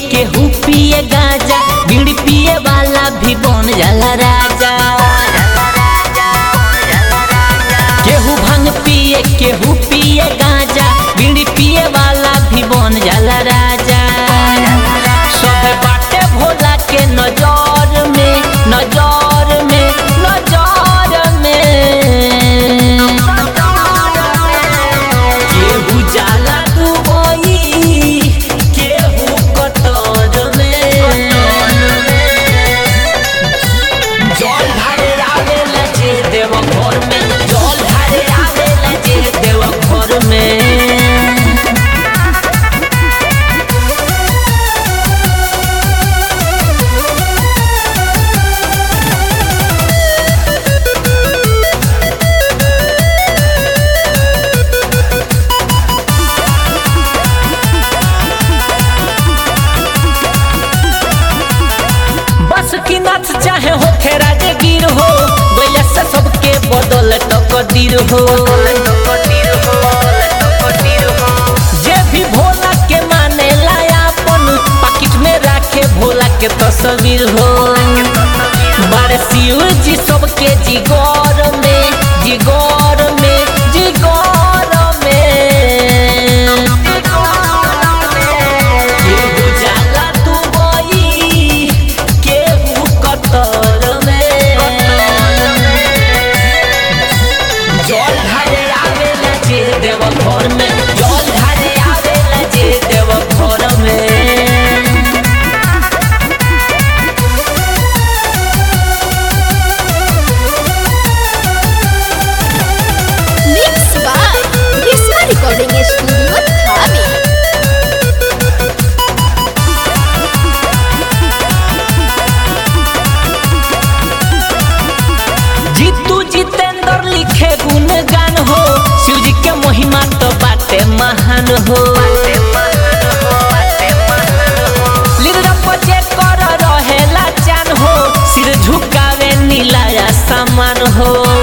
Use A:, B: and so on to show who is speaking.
A: केहू पिए गाजा बीड़ी पिए वाला भी बन जाला राजा केहू भांग पिए केहू पिए गाजा बीड़ी पिए वाला भी बन जाला राजा सब बाटे भोला के नजर में नजर में नजर में केहू जाला दुबई केहू कतर में जल ढारे आवेला जे देव घर में जल ढारे आवेला जे देव घर में बस की नाथ चाहे होखे राजगीर हो गैया से सबके बदल तकदीर हो जे भी भोला के माने लायापन पाकिट में राखे भोला के तस्वीर हो बारे शिव जी सबके जिगोर में जिगोर में जिगोर में केहू जाला दुबई केहू कतर में जल ढारे आवेला जे देव घर में जल ढारे आवेला जे देव घर में
B: Mix by Risma Recording Studio Dhabi.
A: Jitu Jitendra लिखे गुणगान हो शिव जी के महिमा तो बाटे महान हो लीलरप जे कर रहेला चान हो सिर झुकावे नीला सामान हो